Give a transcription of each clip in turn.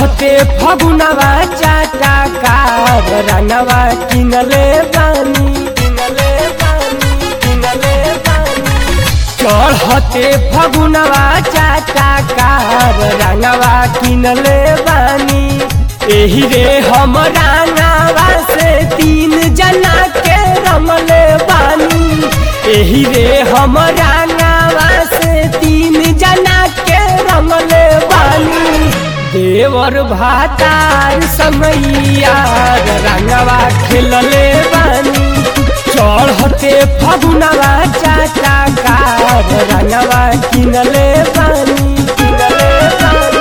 चढ़ते फगुनवा चाटा कार रंगवा किनले बानी किनले बानी किनले बानी चढ़ते फगुनवा चाटा कार रंगवा किनले बानी एही रे हम रंगवा से तीन जना के रंगले बानी एही रे हम रंगवा से तीन जना के रंगले बानी देवर भातार समैया रंगवा खेलले बानी चढ़ते फगुनवा चाचा कार रंगवा किनले बानी किनले बानी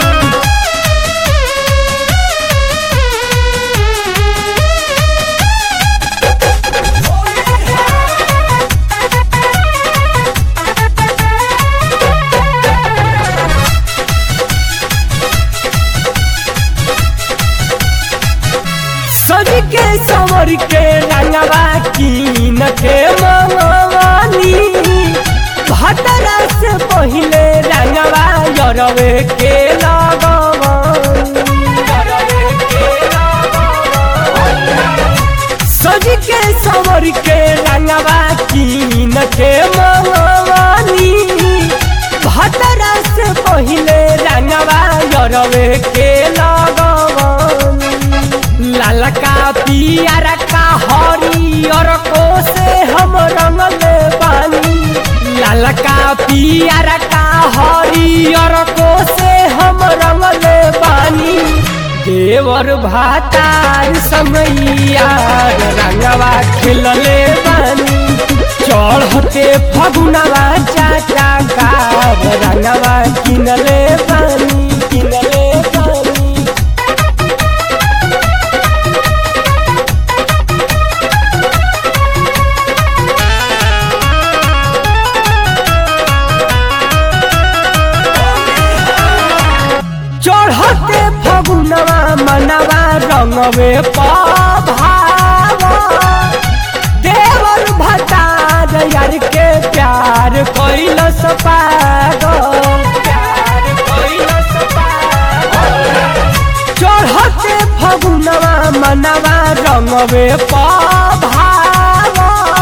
सज के सवर के रंगवा कीन के मवानी भतरा से पहिले रंगवा यरवे के लगवानी सज के सवर के रंगवा कीन के मवानी भतरा से पहिले रंगवा यरवे के लगवानी ललका पियर का हरियर को से हम रंगले बानी ललका पियर का हरियर को से हम रंगले बानी देवर भातार समैया रंगवा खिलले बानी चढ़ते फगुनवा चाचा कार रंगवा किनले बानी किनले बानी चढ़ते फगुनवा मनवा रंगवे पभाव देवर भतार यार के प्यार कैलस पागल प्यार कैलस पागल चढ़ते फगुनवा मनवा रंगवे पभाव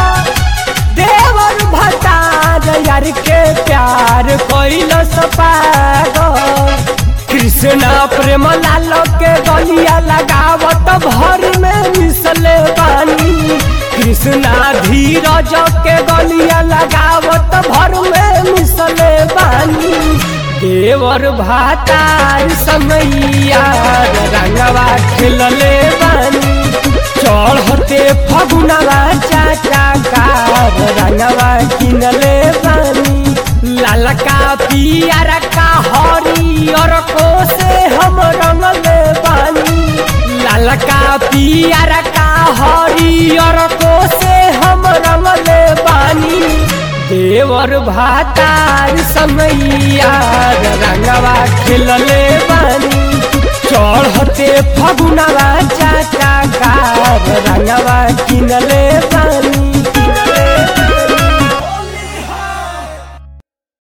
देवर भतार यार के प्यार कैलस पागल कृष्णा प्रेम लाल के गलिया लगावत भर में मिसले बानी कृष्णा धीरज के गलिया लगावत भर में मिसले बानी देवर भातार समैया रंगवा खिलले बानी चढ़ते फगुनवा चाचा कार रंगवा किनले बानी ललका पियर का हरियर को से हम रंगले बानी ललका पियर का हरियर को से हम रंगले बानी देवर भातार समैया रंगवा खिलले बानी चढ़ते फगुनवा चाचा कार रंगवा किनले बानी